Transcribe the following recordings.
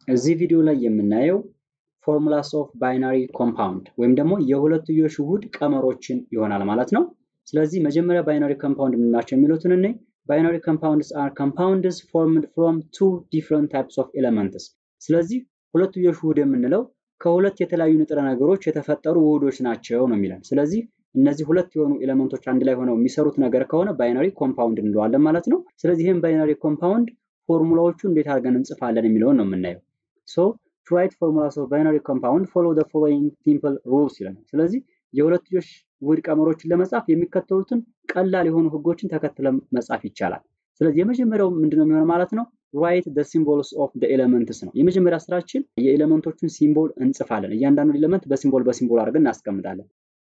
እዚህ ቪዲዮ ላይ የምናየው ፎርሙላስ ኦፍ ባይናሪ ኮምፓውንድ ወይም ደግሞ የሁለትዮሽ ውህድ ቀመሮችን ይሆናል ማለት ነው። ስለዚህ መጀመሪያ ባይናሪ ኮምፓውንድ የምንላቸው የሚሉትን እኔ ባይናሪ ኮምፓውንድስ አር ኮምፓውንድስ ፎርምድ ፍሮም ቱ ዲፍረንት ታይፕስ ኦፍ ኤሌመንትስ። ስለዚህ ሁለትዮሽ ውህድ የምንለው ከሁለት የተለያዩ ንጥረ ነገሮች የተፈጠሩ ውህዶች ናቸው ነው የሚለን። ስለዚህ እነዚህ ሁለት የሆኑ ኤሌመንቶች አንድ ላይ ሆነው የሚሰሩት ነገር ከሆነ ባይናሪ ኮምፓውንድ እንለዋለን ማለት ነው። ስለዚህ ይህም ባይናሪ ኮምፓውንድ ፎርሙላዎቹ እንዴት አድርገን እንጽፋለን የሚለውን ነው የምናየው። ሶ ቱ ራይት ፎርሙላስ ኦፍ ባይናሪ ኮምፓውንድ ፎሎ ዘ ፎሎዊንግ ሲምፕል ሩልስ ይለናል። ስለዚህ የሁለትዮሽ ውህድ ቀመሮችን ለመጻፍ የሚከተሉትን ቀላል የሆኑ ህጎችን ተከትለን መጻፍ ይቻላል። ስለዚህ የመጀመሪያው ምንድነው የሚሆነው ማለት ነው ራይት ደ ሲምቦልስ ኦፍ ደ ኤሌመንትስ ነው። የመጀመሪያ ስራችን የኤሌመንቶቹን ሲምቦል እንጽፋለን። እያንዳንዱ ኤሌመንት በሲምቦል በሲምቦል አድርገን እናስቀምጣለን።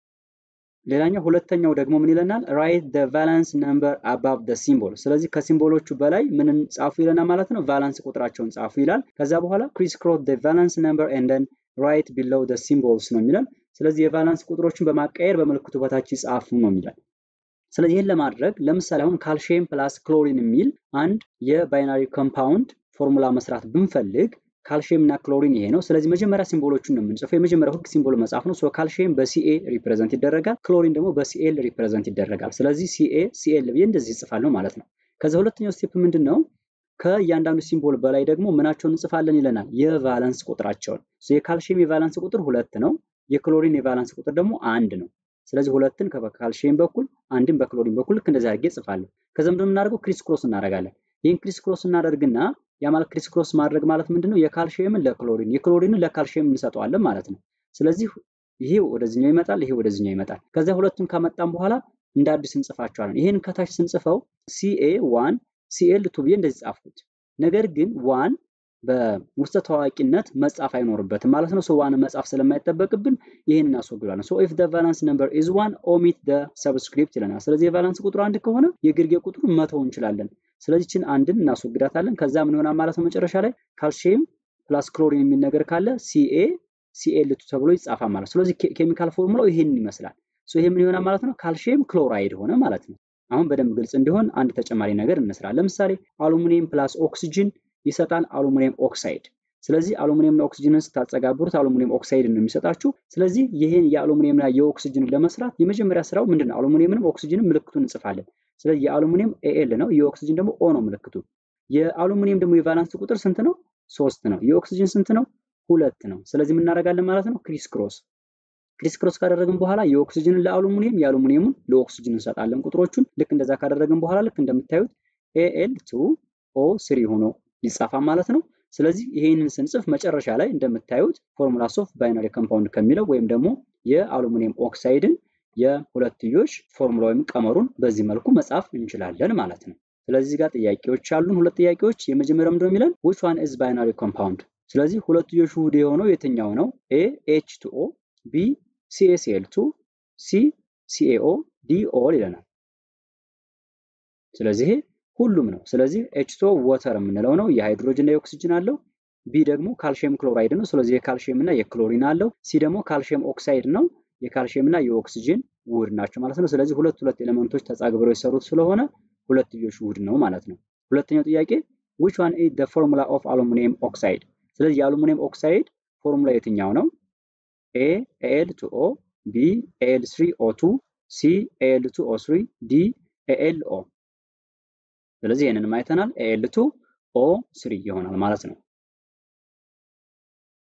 ሌላኛው ሁለተኛው ደግሞ ምን ይለናል? ራይት ደ ቫላንስ ነምበር አባቭ ደ ሲምቦል። ስለዚህ ከሲምቦሎቹ በላይ ምንን ጻፉ ይለናል ማለት ነው። ቫላንስ ቁጥራቸውን ጻፉ ይላል። ከዛ በኋላ ክሪስ ክሮስ ደ ቫላንስ ነምበር ኤንደን ራይት ቢሎው ደ ሲምቦልስ ነው የሚለን። ስለዚህ የቫላንስ ቁጥሮችን በማቀየር በምልክቱ በታች ይጻፉ ነው የሚለን። ስለዚህ ይህን ለማድረግ ለምሳሌ አሁን ካልሽየም ፕላስ ክሎሪን የሚል አንድ የባይናሪ ኮምፓውንድ ፎርሙላ መስራት ብንፈልግ ካልሽየም እና ክሎሪን ይሄ ነው። ስለዚህ መጀመሪያ ሲምቦሎቹን ነው የምንጽፈው። የመጀመሪያው ህግ ሲምቦል መጻፍ ነው። ካልሽየም በሲኤ ሪፕሬዘንት ይደረጋል፣ ክሎሪን ደግሞ በሲኤል ሪፕሬዘንት ይደረጋል። ስለዚህ ሲኤ ሲኤል ብዬ እንደዚህ ይጽፋለሁ ማለት ነው። ከዛ ሁለተኛው ስቴፕ ምንድን ነው? ከእያንዳንዱ ሲምቦል በላይ ደግሞ ምናቸውን እንጽፋለን ይለናል፣ የቫለንስ ቁጥራቸውን። የካልሽየም የቫለንስ ቁጥር ሁለት ነው። የክሎሪን የቫለንስ ቁጥር ደግሞ አንድ ነው። ስለዚህ ሁለትን በካልሽየም በኩል አንድን በክሎሪን በኩል ልክ እንደዚህ አድርጌ እጽፋለሁ። ከዛ ምንድን የምናደርገው ክሪስ ክሮስ እናደርጋለን። ይህን ክሪስ ክሮስ እናደርግና ያ ማለት ክሪስ ክሮስ ማድረግ ማለት ምንድነው? የካልሽየምን ለክሎሪን የክሎሪንን ለካልሽየም እንሰጠዋለን ማለት ነው። ስለዚህ ይሄ ወደዚህኛው ይመጣል፣ ይሄ ወደዚህኛው ይመጣል። ከዚያ ሁለቱን ካመጣን በኋላ እንደ አዲስ እንጽፋቸዋለን። ይሄን ከታች ስንጽፈው ሲኤ ዋን ሲኤል ቱ ብዬ እንደዚህ ጻፍኩት። ነገር ግን ዋን በውስጠ ታዋቂነት መጻፍ አይኖርበትም ማለት ነው። ሶ ዋን መጻፍ ስለማይጠበቅብን ይህን እናስወግዳለን። ሶ ኢፍ ደ ቫላንስ ነምበር ኢዝ ዋን ኦሚት ደ ሰብስክሪፕት ይለናል። ስለዚህ የቫላንስ ቁጥሩ አንድ ከሆነ የግርጌ ቁጥሩን መተው እንችላለን። ስለዚህ ችን አንድን እናስወግዳታለን። ከዛ ምን ይሆናል ማለት ነው መጨረሻ ላይ ካልሽየም ፕላስ ክሎሪን የሚል ነገር ካለ ሲኤ ሲኤል ቱ ተብሎ ይጻፋል ማለት ነው። ስለዚህ ኬሚካል ፎርሙላው ይሄንን ይመስላል። ሶ ይሄ ምን ይሆናል ማለት ነው ካልሽየም ክሎራይድ ሆነ ማለት ነው። አሁን በደንብ ግልጽ እንዲሆን አንድ ተጨማሪ ነገር እንስራ። ለምሳሌ አሉሚኒየም ፕላስ ኦክሲጅን ይሰጣል አሉሚኒየም ኦክሳይድ። ስለዚህ አሉሚኒየምና ኦክሲጅንን ስታጸጋብሩት አሉሚኒየም ኦክሳይድ ነው የሚሰጣችሁ። ስለዚህ ይህን የአሉሚኒየምና የኦክሲጅንን ለመስራት የመጀመሪያ ስራው ምንድን ነው? አሉሚኒየምንም ኦክሲጅንም ምልክቱን እንጽፋለን። ስለዚህ የአሉሚኒየም ኤኤል ነው፣ የኦክሲጅን ደግሞ ኦ ነው ምልክቱ። የአሉሚኒየም ደግሞ የቫላንስ ቁጥር ስንት ነው? ሶስት ነው። የኦክሲጅን ስንት ነው? ሁለት ነው። ስለዚህ የምናደርጋለን ማለት ነው ክሪስ ክሮስ ክሪስ ክሮስ ካደረግን በኋላ የኦክሲጅንን ለአሉሚኒየም የአሉሚኒየሙን ለኦክሲጅን እንሰጣለን ቁጥሮቹን። ልክ እንደዛ ካደረግን በኋላ ልክ እንደምታዩት ኤኤል ቱ ኦ ስሪ ሆኖ ይጻፋል ማለት ነው። ስለዚህ ይሄንን ስንጽፍ መጨረሻ ላይ እንደምታዩት ፎርሙላስ ኦፍ ባይናሪ ኮምፓውንድ ከሚለው ወይም ደግሞ የአሉሚኒየም ኦክሳይድን የሁለትዮሽ ፎርሙላ ወይም ቀመሩን በዚህ መልኩ መጻፍ እንችላለን ማለት ነው። ስለዚህ ጋር ጥያቄዎች አሉን። ሁለት ጥያቄዎች። የመጀመሪያው ምንድነው የሚለን which one is binary compound? ስለዚህ ሁለትዮሽ ውህድ የሆነው የትኛው ነው? ኤ ኤች ቱ ኦ፣ ቢ ሲኤሲኤል ቱ፣ ሲ ሲኤኦ፣ ዲ ኦል ይለናል። ስለዚህ ሁሉም ነው። ስለዚህ ኤችቶ ወተር የምንለው ነው። የሃይድሮጅን እና የኦክሲጅን አለው። ቢ ደግሞ ካልሽየም ክሎራይድ ነው። ስለዚህ የካልሽየም እና የክሎሪን አለው። ሲ ደግሞ ካልሽየም ኦክሳይድ ነው። የካልሽየም እና የኦክሲጅን ውህድ ናቸው ማለት ነው። ስለዚህ ሁለት ሁለት ኤሌመንቶች ተጻግብረው የሰሩት ስለሆነ ሁለትዮሽ ውህድ ነው ማለት ነው። ሁለተኛው ጥያቄ which one is the formula of aluminum oxide? ስለዚህ የአሉሚኒየም ኦክሳይድ ፎርሙላ የትኛው ነው? ኤ ኤል ቱ ኦ፣ ቢ ኤል ስሪ ኦ ቱ፣ ሲ ኤል ቱ ኦ ስሪ፣ ዲ ኤል ኦ ስለዚህ ይህንንም አይተናል። ኤል ቱ ኦ ስሪ ይሆናል ማለት ነው።